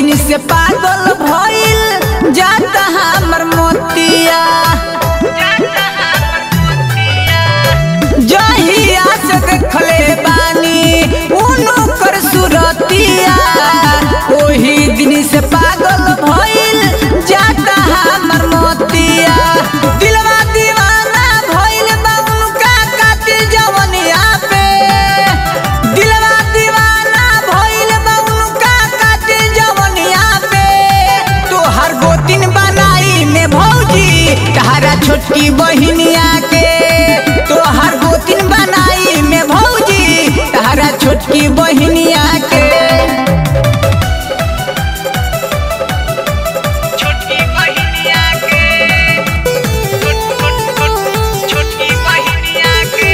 दिन से पागल भइल जाता हमर मोतिया जहिया से देखले बानी उनो कर सुरतिया ओही दिन से पागल भइल जाता हमर मोतिया दिलवा दीवाना भइल बा उनका कातिल जवनिया पे दिलवा दीवाना भइल बा उनका कातिल जवनिया पे तोहर गोतिन बनाई में भौजी तहरा छोटकी बहिनिया के तोहर गोतिन बनाई में भौजी तहरा छोटकी बहिनिया के छोटकी बहिनिया के छोट छोट छोट छोटकी बहिनिया के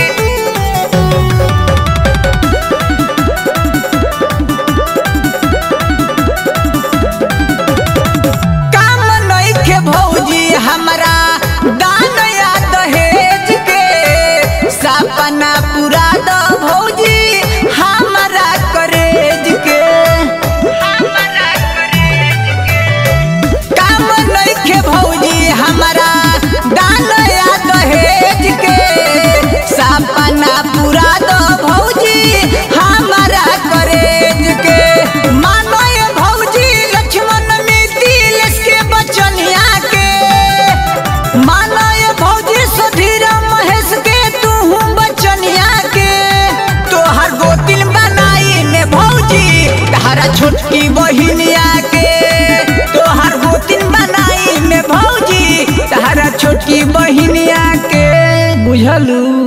काम नइखे भौजी हमरा दान या दहेज के सपना पूरा द भौजी हमरा करेज के हमरा करेज के काम नइखे भौजी हमरा दान या दहेज के सपना पूरा द भौजी हमरा करेज के मानो ये भौजी लक्ष्मण मिथिलेश के बचनिया के मानो ये भौजी सुधीर महेश के तू बचनिया के तोहर गोतिल बनाई में भौजी तहरा छोटकी बहिनिया के तोहर गोतिल बनाई में भौजी तहरा छोटकी बहिनिया के बुझलू